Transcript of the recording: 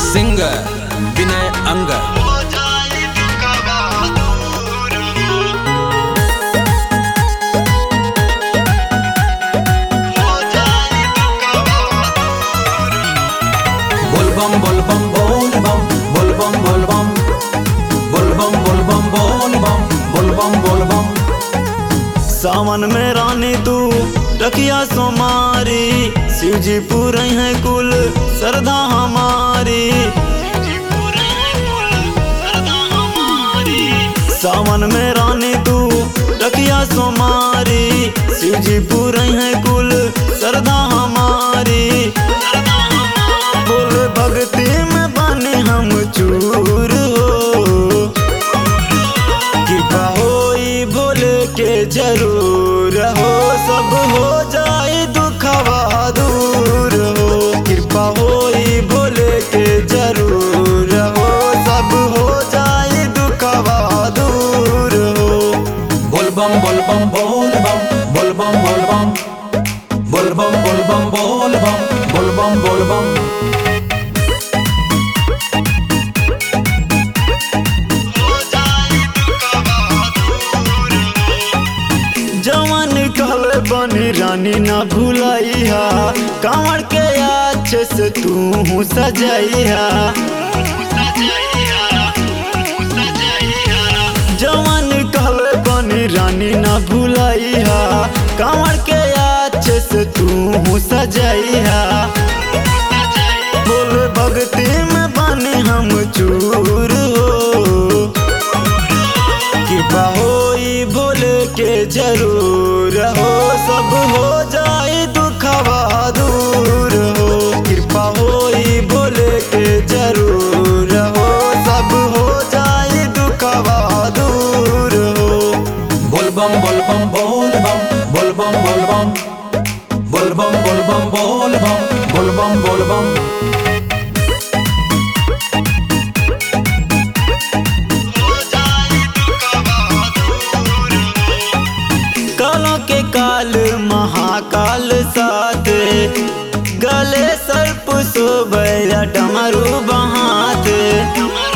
singer विनय अंगर हो जाए दुखवा दूर हो जाए दुखवा बोलबम बोलबम बोलबम बोलबम बोलबम बोलबम बोलबम बोलबम बोलबम बोलबम सावन में रानी तू रखिया सोमारी शिव जी पूरे हैं कुल श्रद्धा हमारी सावन में रानी तू रखिया सोमारी शिव जी पूरे हैं कुल श्रद्धा हमारी बोल भक्ति में बने हम चूर हो कृपा होई भोले के जरूर हो सब हो जाए दुखवा दूर हो कृपा होई भोले के जरूर हो सब हो जाए दुखवा दूर हो बोलबम बोलबम बोलबम बोलबम बोलबम बोलबम बोलबम बोलबम बोलबम बोलबम हो जाए दुखवा दूर जवान कल बनी रानी ना भुलाइया कांवर के अच्छे से तू सजाइया जवान कल बनी रानी ना भुलाइया कांवर के अच्छे से तू सजाइया बोल भक्ति में बने हम चूर हो कृपा होई भोले के जरूर हो सब हो जाए दुखवा दूर हो कृपा होई भोले के जरूर हो सब हो जाए दुखवा दूर हो बोलबम बोलबम बोलबम बोलबम बोलबम बोलबम बोलबम बोलबम बोलबम बोलबम हो जाए दुखवा दूर कालों के काल महाकाल साथ गले सर्प सोबैया डमरू बहाते